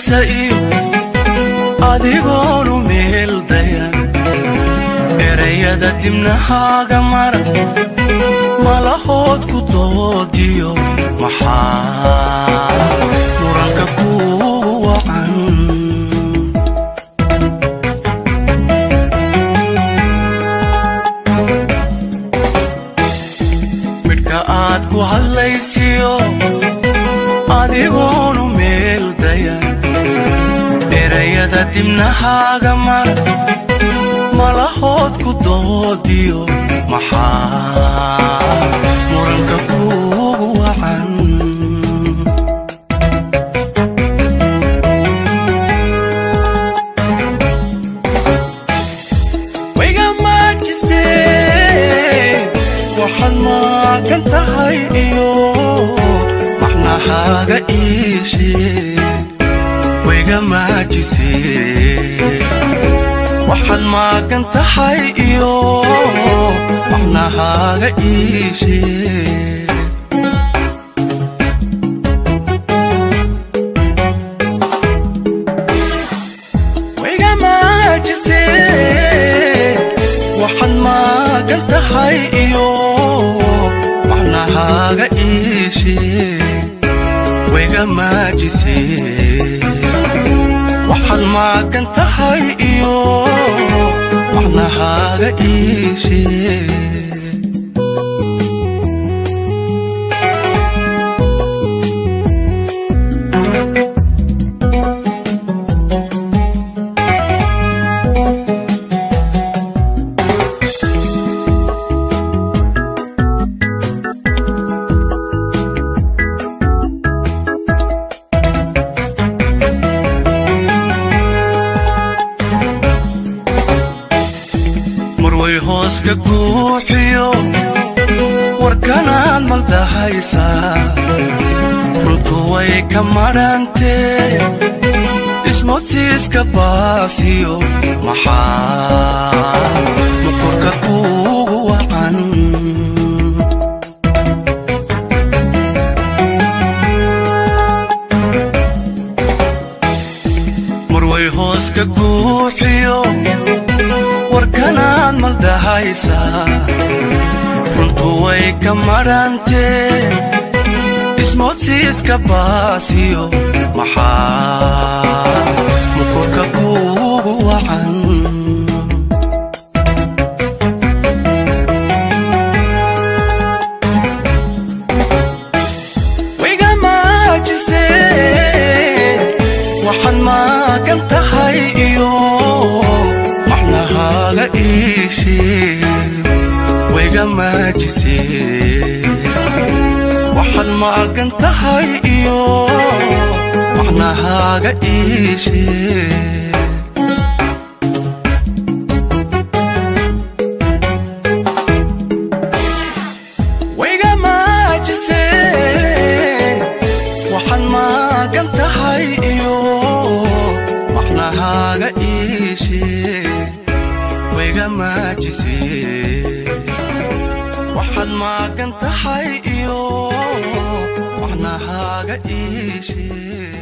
maagisa iyo adigoonu meel dayan erayada dibnahaaga mara malahood ku doodiyo maxaa muranka kuugu wacan midhka aad ku hadlaysiyo adigoonu meel dayan erayada dibnahaaga mara malahood ku doodiyo maxaa muranka kuugu wacan wayga maajise waxaad maagan tahay iyo macnahaaga iishe wayga maajise waxaad maagan tahay iyo macnahaaga iishe wayga maajise waxaad maagan tahay iyo macnahaaga iishe wayga maajise waxaad maagan tahay iyo macnahaaga iishe marway hoos ka guuxiyo warkanaad maldahaysaa runtu way ka madhantee ismoodsiiska baasiyo maxaa nukurka kuugu wacan marway hoos ka guuxiyo warkanaad maldahaysaa runtu way ka madhantee ismoodsiiska baasiyo maxaa nukurka kuugu wacan wayga maajise waxaad maagan tahay iyo macnahaaga iishe wayga maajise waxaad maagan tahay iyo macnahaaga iishe wayga maajise waxaad maagan tahay iyo macnahaaga iishe wayga maajise waxaad maagan tahay iyo macnahaaga iishe